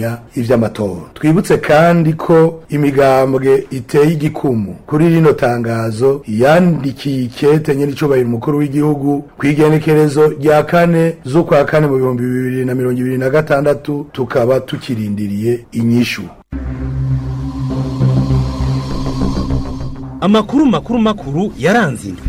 gutunganya ivy'amatora twibutse kandi ko imigambwe iteye igikumu kuri rino tangazo yandikiye ikete nyir'icubahiro umukuru w'igihugu kw'igenekerezo rya kane z'ukwa kane mu bihumbi bibiri na mirongo ibiri na gatandatu tukaba tukirindiriye inyishu amakuru makuru makuru yaranze indwi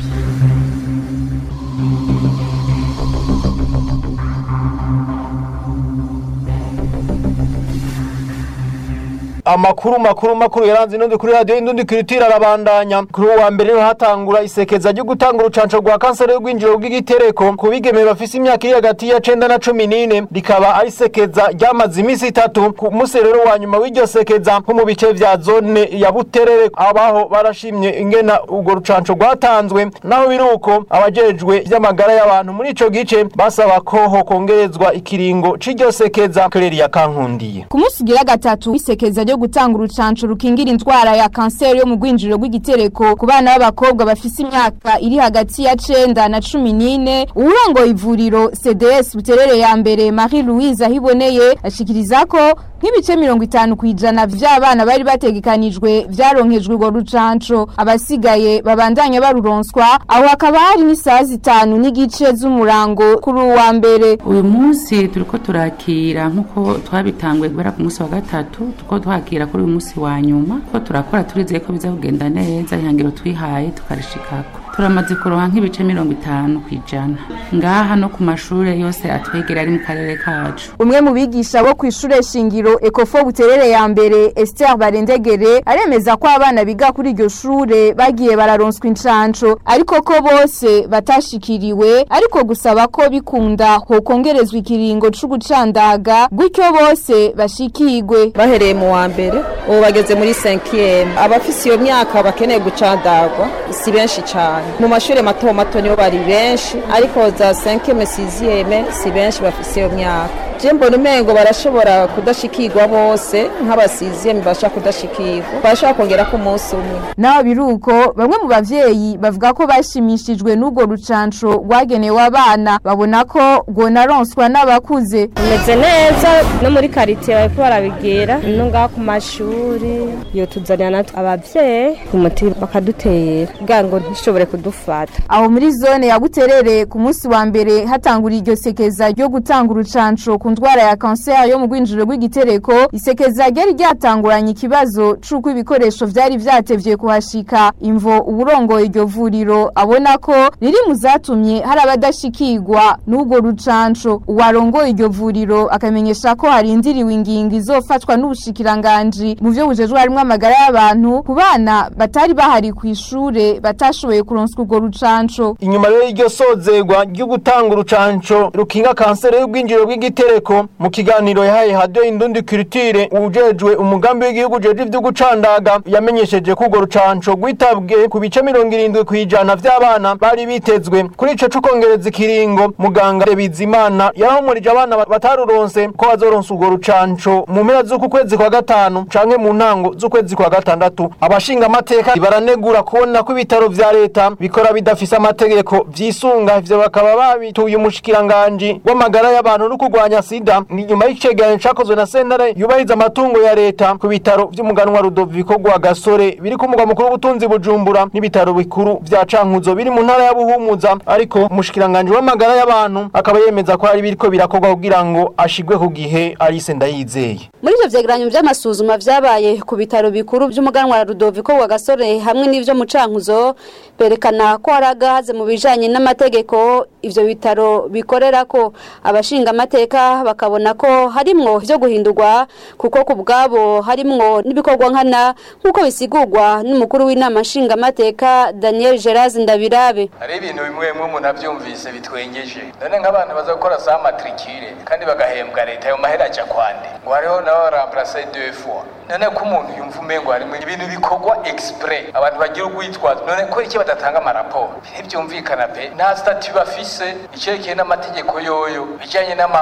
amakuru makuru makuru yaranze inundi kuri radiyo indundi kiritira arabandanya kuri uwa mbere niho hatangura isekeza ryo gutanga urucanco rwa kanseri y'urwinjiro bw'igitereko ku bigeme bafise imyaka iri hagati ya cenda na cumi n'ine rikaba ari isekeza ryamaze iminsi itatu ku munsi rero wa nyuma w'iryo sekeza nko mu bice vya zone ya buterere abaho barashimye ingena urwo rucanco rwatanzwe naho biri uko abajejwe vy'amagara y'abantu muri ico gice basaba ko hokongerezwa ikiringo c'iryo sekeza kereri ya kankundiye ku munsi ugira gatatu w'isekeza ryo gutanga urucanco rukingira indwara ya kanseri yo mu rwinjiriro rw'igitereko ku bana b'abakobwa bafise imyaka iri hagati ya cenda na cumi n'ine uwurongoye ivuriro cds buterere ya mbere marie louise ahiboneye ashikiriza ko nk'ibice mirongo itanu ku ijana vy'abana bari bategekanijwe vyaronkejwe urwo rucanco abasigaye babandanya baruronswa aho hakaba hari n'isaha zitanu n'igice z'umurango kuri uwa mbere uyu munsi turiko turakira nk'uko twabitangwe guhera ku munsi wa gatatu tuko twakira kuri uyu munsi wa nyuma ko turakora turizeye ko biza kugenda neza ihangiro twihaye tukarishikako turamaze kuronka nk'ibice mirongo itanu ku ijana ngaha no ku mashure yose atwegera ari mu karere kacu umwe mu bigisha bo kw'ishure shingiro ekofo buterere ya mbere Esther Barendegere aremeza ko abana biga kuri iryo shure bagiye bararonswa incanco ariko ko bose batashikiriwe ariko gusaba ko bikunda hokongerezwa ikiringo c'ugucandaga gutyo bose bashikirwe bahereye mu wa mbere ubu bageze muri 5e abafise iyo myaka bakeneye gucandagwa si benshi cyane mu mashuri mato mato nibo bari benshi ariko za 5e 6e si benshi bafise iyo myaka je mbona umengo barashobora kudashikirwa bose nk'abasiziyemi basha kudashikirwa barashobora kongera ku munsi umwe naho biruko bamwe mu bavyeyi bavuga ko bashimishijwe n'urwo rucanco rwagenewe abana babona ko rwonaronswa n'abakuze bimeze neza no muri karitiye bariko barabigira no ngaho ku mashuri iyo tuzanira natwe abavyeyi umuti bakadutera kugira ngo ntishobore kudufata aho muri zone ya buterere ku munsi wa mbere hatangura iryo sekeza ryo gutanga urucanco ku ndwara ya kanseri yo mu rwinjiriro rw'igitereko isekeza ryari ryatanguranye ikibazo c'uko ibikoresho vyari vyatevye kuhashika imvo uburongoye iryo vuriro abona ko riri mu zatumye hari abadashikirwa n'urwo rucanco uwarongoye iryo vuriro akamenyesha ko harindiriwe ingingo izofatwa n'ubushikiranganji mu vyo bujejwe harimwo amagara y'abantu ku bana batari bahari kw'ishure batashoboye kuronswa urwo rucanco inyuma rero y'iryo sozerwa ryo gutanga urucanco rukinga kanseri y'ubwinjiriro bw'igitereko mu kiganiro yahaye hadiyo indundi kiritire ujejwe umugambi w'igihugu jeje ivyo gucandaga yamenyesheje ko urwo rucanco rwitabwe ku bice mirongo irindwi kw'ijana vy'abana bari bitezwe kuri ico c'ukongereza ikiringo muganga Bizimana yarahumurije abana bataruronse ko bazoronsa urwo rucanco mu mpera z'uku kwezi kwa gatanu canke mu ntango z'ukwezi kwa gatandatu abashinga amateka baranegura kubona ko ibitaro vya leta bikora bidafise amategeko vyisunga ivyo bakaba babituye umushikiranganji w'amagara y'abantu no kurwanya sida ni nyuma y'icegeranyo cakozwe na sentare yubahiriza amatungo ya leta ku bitaro vy'umuganwa Rudoviko rwa Gasore biri ku mugwa mukuru w'ubutunzi Bujumbura n'ibitaro bikuru vya Cankuzo biri mu ntara ya Buhumuza ariko umushikiranganji w'amagara y'abantu akaba yemeza ko hari biriko birakorwa kugira ngo ashigwe ku gihe Alice Ndayizeye muri ivyo vyegeranyo vy'amasuzuma vyabaye ku bitaro bikuru vy'umuganwa Rudoviko rwa Gasore hamwe n'ivyo mu Cankuzo berekana ko hari agahaze mu bijanye n'amategeko ivyo bitaro bikorera ko abashinga amateka bakabona ko harimwo vyo guhindurwa kuko ku bwabo harimwo n'ibikorwa nkana nk'uko bisigurwa n'umukuru w'inama nshinga amateka Daniel Geraz Ndabirabe hari ibintu bimwe bimwe umuntu avyumvise bitwengeje none nk'abantu baza gukora sa matricule kandi bagahembwa leta ayo mahera aja kwande ngo hariho nabo remplacer deux fois none ko umuntu yumva umengo harimo ibintu bikorwa exprès abantu bagira urwitwazo none ko iki badatanga amaraporo ntibyumvikana pe nta statut bafise icerekeye n'amategeko yoyo bijanye n'ama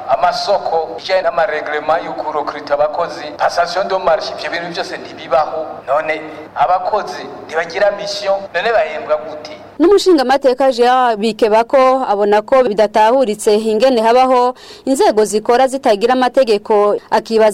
amasoko bijanye n'amareglema y'ukurokrita abakozi passation de marche ivyo bintu byose ntibibaho none abakozi ntibagira mission none bahembwa gute n'umushinga amateka Jean Bikebako abona ko bidatahuritse ingene habaho inzego zikora zitagira amategeko akibaza